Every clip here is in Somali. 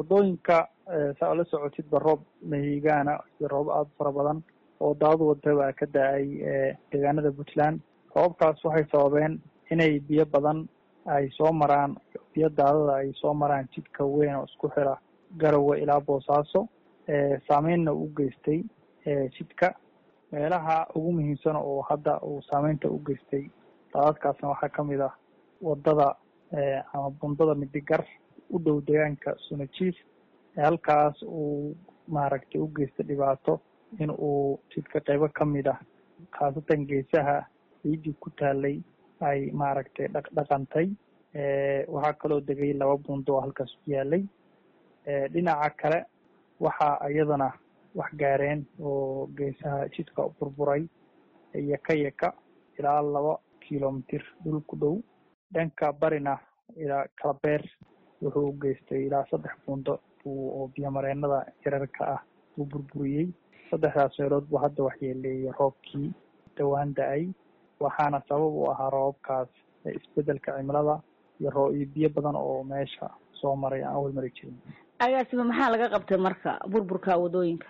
wadooyinka saa ola socotidba roob mahigaana iyo roob aada fara badan oo daadu wada baa ka da-ay deegaanada puntland roobabkaas waxay sababeen inay biyo badan ay soo maraan biyo daadada ay soo maraan jidka weyn oo isku xira garowe ilaa boosaaso saameynna u geystay jidka meelaha ugu muhiimsan oo hadda uu saameynta u geystay daadadkaasna waxaa kamid ah wadada ama bundada midigar u dhow deegaanka sunajiif halkaas uu maaragtay u geystay dhibaato in uu jidka qeybo kamid ah khaasatan geesaha ciidii ku taalay ay maaragtay dhaqdhaqantay waxaa kaloo degay laba bundo oo halkaas ku yaalay dhinaca kale waxaa iyadana wax gaareen oo geesaha jidka burburay yaka yaka ilaa laba kilomitir dhul ku dhow dhanka barina ilaa kalabeer wuxuu u geystay ilaa saddex buundo oo biyomareenada yararka ah uu burburiyey saddexdaas meelood buu hadda waxyeeleeyay roobkii dhawaan da-ay waxaana sabab u ahaa roobabkaas isbedelka cimilada iyo roo iyo biyo badan oo meesha soo maray aan awal mari jirin agaasima maxaa laga qabtay marka burburka wadooyinka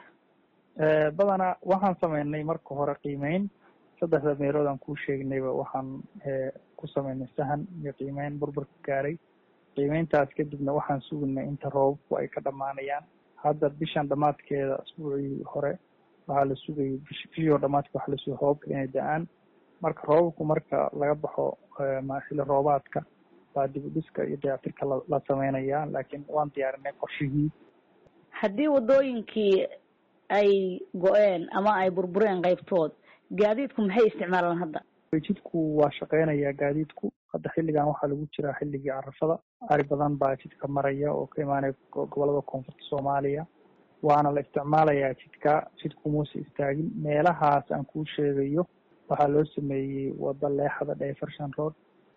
badanaa waxaan sameynay marka hore qiimeyn saddexda meelood aan kuu sheegnayba waxaan ku sameynay sahan iyo qiimeyn burburka gaaray qiimeyntaas kadibna waxaan suginay inta roobabku ay ka dhamaanayaan hadda bishan dhamaadkeeda asbuucii hore waxaa la sugayay bish bishii hore dhamaadka waxaa la sugay roobabka inay da-aan marka roobabku marka laga baxo xili roobaadka baa dib u dhiska iyo dayactirka la la sameynaya laakiin waan diyaarinay qorshihii haddii wadooyinkii ay go-een ama ay burbureen qaybtood gaadiidku maxay isticmaalaan hadda jidku waa shaqeynaya gaadiidku hadda xilligan waxaa lagu jiraa xilligii carafada ari badan baa jidka maraya oo ka imaanaya gobolada koonfurta soomaaliya waana la isticmaalayaa jidka jidku muuse istaagin meelahaas aan kuu sheegayo waxaa loo sameeyey wada leexada diversion road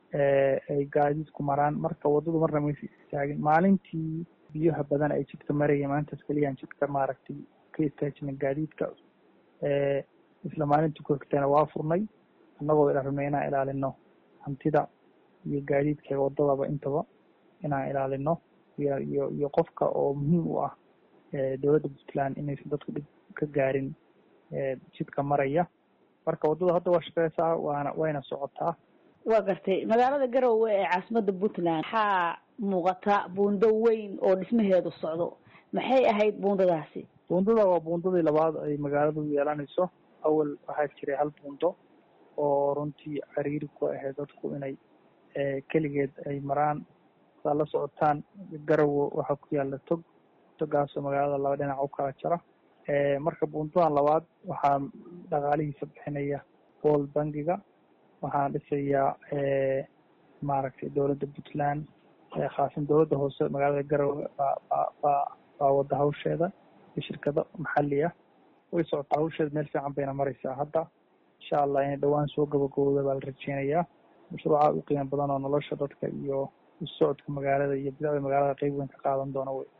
ay gaadiidku maraan marka wadadu marna maysa istaagin maalintii biyaha badan ay jidka maraya maalintaas keliyaan jidka maaragtay ka istaajina gaadiidka isla maalintii ku xigtayna waa furnay annagoo ila rabnay inaan ilaalino hantida iyo gaadiidka wadadaba intaba inaan ilaalino iyo iyo iyo qofka oo muhiim u ah dowladda puntland inaysan dadku dhib ka gaarin jidka maraya marka waddada hadda waa shaqeysaa waana wayna socotaa waa gartay magaalada garowe ee caasimada puntland waxaa muuqata buundo weyn oo dhismaheedu socdo maxay ahayd buundadaasi buundada waa buundadii labaad ay magaaladu yeelanayso awal waxaa jiray hal buundo oo runtii cariiri ku ahayd dadku inay keligeed ay maraan saa la socotaan garowe waxaa ku yaala tog togaasoo magaalada laba dhinac u kala jara marka buundadan labaad waxaa dhaqaalihiisa bixinaya bool bangiga waxaana dhisayaa maaragtay dowladda puntland khaasan dowladda hoose magaalada garowe baa baa baa baa wada hawsheeda iyo shirkado maxali ah way socotaa hawsheeda meel fiican bayna mareysaa hadda insha allah inay dhawaan soo gabagabowda baa la rajeynayaa mashruuca u qiimo badan oo nolosha dadka iyo usocodka magaalada iyo bidacda magaalada qeyb weyn ka qaadan doona wey